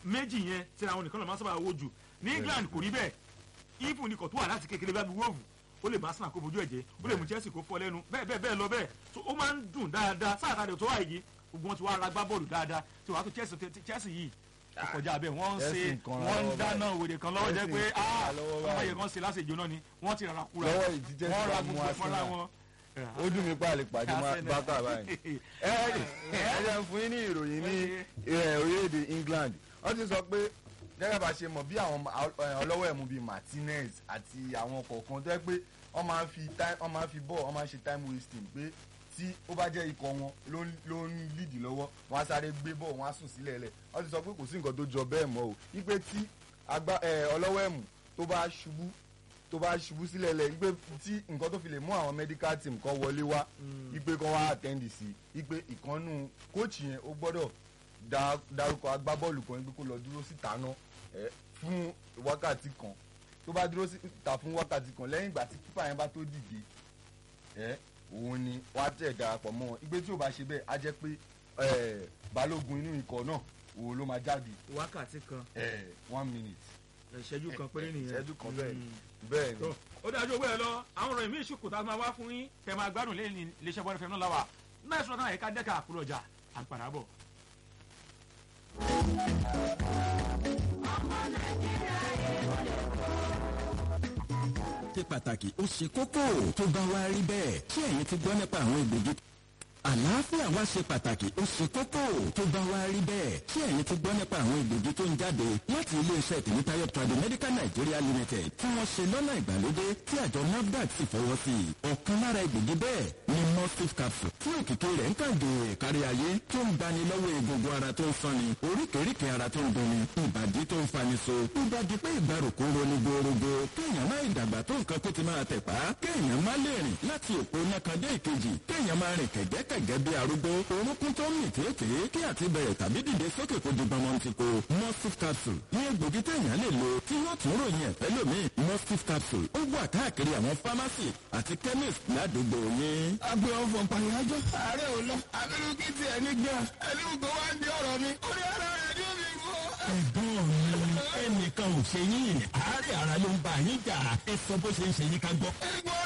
méjì yẹn tí àwọn nìkan lọ máa ń sábà wo jù ní England kò rí bẹ́ẹ̀ ifu ni kò tó wà láti kékeré bá bí wọ́ọ̀fù ó lè bá Arsenal kó fojú ẹ̀jẹ̀ ó lè mú Chelsea kó fọ́ lẹ́nu bẹ́ẹ̀ bẹ́ẹ̀ bẹ́ẹ̀ lọ bẹ́ẹ̀ so ó máa ń dùn dáadáa sáà tá a lè tó wà yìí gbogbo wọn ti wá ara gbá bọ́ọ̀lù dáadáa tí wàá tó Chelsea Chelsea yìí ó kọjá bẹ́ẹ̀ wọ́n ń ṣe Chelsea ń kanra wọ́n ń lọ́wọ́ dáná òwèrè kan lọ́wọ́ jẹ́ pé Chelsea ń kanra lọ́wọ́ ọmọ báyìí. yẹn kan ṣe lásìjọ náà ni wọ́n ti rárá kúra Lọ́wọ́ yìí tí Chelsea wọ́n ra bá mú gbogbo fọ́nra Arsenal. wọn. ó dùn mí pàlè pàdé Arsenal. bákà báyìí. ẹ ẹ ẹ jẹ́ fún yín ní ìròyìn ní ẹ, orílẹ̀-èdè England wọ́n ti sọ pé gẹ́gẹ́ bá ṣe mọ̀ bí àwọn ẹ, ọlọ́wọ́ ẹ̀mú bíi Martinez àti àwọn kọ̀ọ̀kan tó yẹ pé wọ́n máa ń fi time wọ́n máa ń fi bọ́ọ̀ wọ́n máa ń ṣe time wasting pé tí ó bá jẹ́ ikọ̀ wọn ló ń ló ń lead lọ́wọ́ wọ́n á sáré gbé bọ́ọ̀ wọ́n á sùn sílẹ̀ lẹ̀ wọ́n ti sọ pé kò sí nǹkan tó jọ bẹ́ẹ̀ mọ́ o wípé tí agbá ẹ, ọlọ́wọ́ ẹ̀mú tó bá ṣubú tó bá ṣubú sílẹ̀ lẹ̀ wípé tí nǹkan tó fi lè mú àwọn medical team kan wọlé wá wípé kan wá attend sí wípé ìkànnù kóòchì yẹn ó gbọ́dọ̀ dá- dárúkọ agbábọ́ọ̀lù kan wípé kó lọ dúró síta náà ẹ, fún wákàtí kan tó bá dúró síta fún wákàtí kan lẹ́yìn ìgbà tí kípa yẹn bá tó dìde ẹ òun ni wọ́n á tẹ̀ darapọ̀ mọ́ wọn wípé tí ò bá ṣe bẹ́ẹ̀ á jẹ́ pé ẹ, balógun inú ikọ̀ náà òun ló máa jáde wákàtí kan ẹ, one minute ìṣẹ́jú kan péré nìyẹn ìṣẹ́jú kan bẹ́ẹ̀ ni bẹ́ẹ̀ ni. tó ó dájú owó ẹ lọ àwọn ọ̀rọ̀ ìmí ìṣùkù tá a máa wá fún yín tẹ máa gbádùn lẹ́yìn iléeṣẹ́ bọ́ọ̀lù fẹ́mi náà láwà náà sọ̀rọ̀ náà ẹ̀ka dẹ́ka àkúrò ọjà à ń padà bọ̀. ṣe pàtàkì ó ṣe kókó tó bá wá rí bẹ́ẹ̀ ṣé ẹ̀yin ti gbọ́ nípa àwọn egbògi àlàáfíà wa ṣe pàtàkì ó ṣe kókó tó bá wá rí bẹ́ẹ̀ ṣé ẹ̀yin ti gbọ́ nípa àwọn egbògi tó ń jáde láti iléeṣẹ́ tèmítáyọ̀ Tradimedical Nigeria Limited tí wọ́n ṣe lọ́nà ìgbàlódé tí àjọ NAFDAC sì fọwọ́ sí i ọ̀kan lára egbògi bẹ́ẹ̀ ni mustif capsule tí òkìkí rẹ̀ ń kàǹdè kárí ayé tó ń gbani lọ́wọ́ egungun ara tó ń sanni oríkèéríkèé ara tó ń dunni ìbàdí tó ń fani so ìbàdí pé ìgbàrúkú roni gbòòrògbò kéèyàn má ìdàgbà tó nǹkan kó ti máa tẹ̀ pa kéèyàn má lè rìn láti òpó nákàndé ìkejì kéèyàn máa rìn kẹ̀gẹ́kẹ̀gẹ́ bí arúgbó orúnkún tó ń mì tètè kí àti bẹ̀rẹ̀ tàbí dìde sókè kó di gbọmọ ti ko mustif capsule ní egbògi téèyàn lè lo tí wọ́n tún ròyìn ẹ̀fẹ́ lómi mustif capsule ó wà káàkiri àwọn fámásì àti chemist ládùúgbò yín. agbe ọfọ pàyájọ ààrẹ ò lọ abirú kí tiẹ̀ ní gan ẹni gbogbo wa ń di ọ̀rọ̀ mi orí ara rẹ̀ ni ó fi gbọ́. ẹ̀gbọ́n mi ẹnìkan ò ṣe yín àárẹ̀ ara ló ń bá yín jà ẹ sọ bó ṣe ń ṣe yín ká gbọ́. ẹgbọ́n